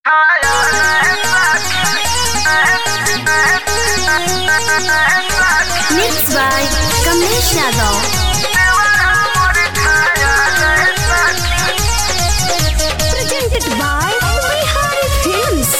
Mixed by Kamlesh Yadav. Presented by Bihari Films.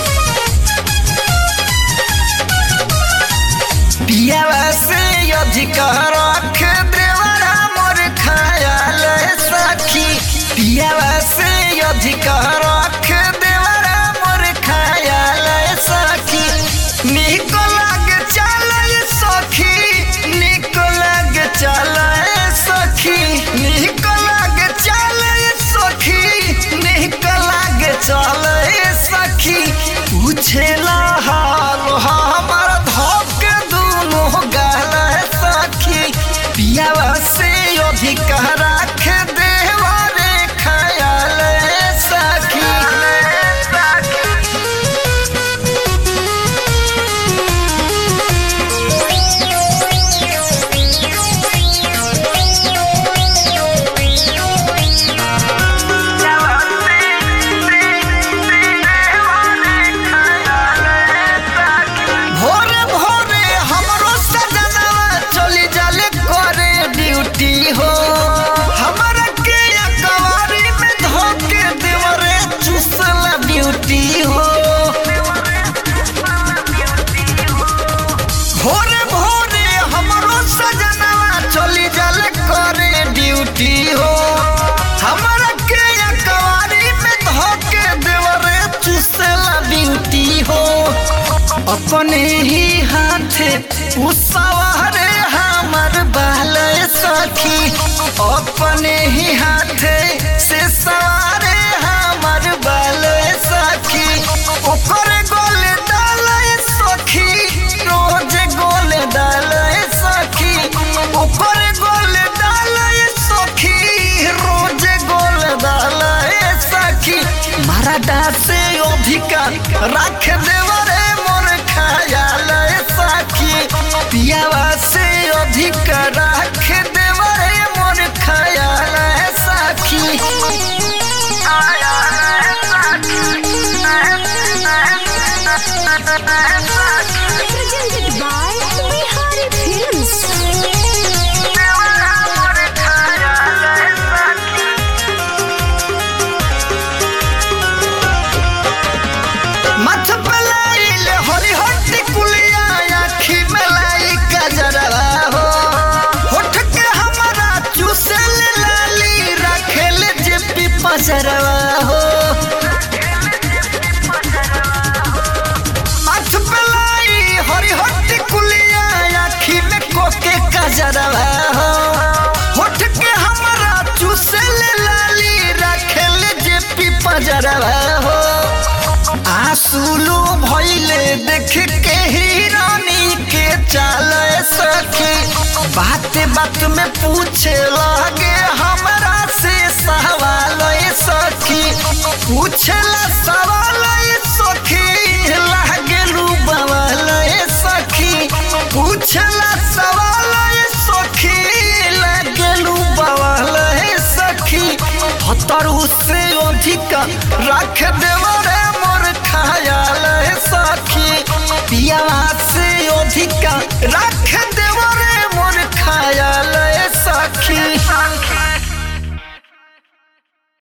पियावा से अधिक रख देवरा मोर खयाल सखी पियावा से अधिक रख देवरा मोर खयाल सखी निक लग चल सखी निक लग चल सखी निक लग चल सखी निक लग चल सखी पूछेला हाल हमर धोक दुनो गाल सखी पियावा से अधिक राख देवा रे खयाल सखी भोरे भोरे हमरो सजनवा चली जाले करे ड्यूटी हो हमरा के अकवारी में धोके देवरे चुसला ड्यूटी हो भोरे भोरे हमरो सजनवा चली जाले करे ड्यूटी हो हमरा के अकवारी में धोके देवरे चुसला ड्यूटी हो अपने ही हाथे उसवारे हमर बाल सखी अपने ही हाथे से सवारे हमर बाल सखी ओकर गोल डाल सखी रोज गोल डाल सखी ओकर गोल डाल सखी रोज गोल डाल सखी मराठा से अधिका रख देवरे मोर खयाल सखी पियावा से अधिक रख देवरे मोर खयाल सखी Presented by Bihari Films. मथ पलाइल हरी हट्टी कुलिया आखी मलाई कजरवा हो होठ के हमारा चूसल लाली रखेल जेपी पजरवा हो मथ पलाई हरी हट्टी कुलिया आखी में कोके कजरवा हो होठ के हमारा चूसल लाली रखेल जेपी पजरवा हो आंसुलू भइले देख के हिरानी के चाल सखी बात बात में पूछे लगे हमरा से सवाल सखी पूछला सवाल सखी लागेलू बवाल सखी पूछला सवाल सखी लागेलू बवाल सखी हतरू से अधिक रख देवरे मोर खयाल सखी पियावा से अधिक रख देवरे मोर खयाल सखी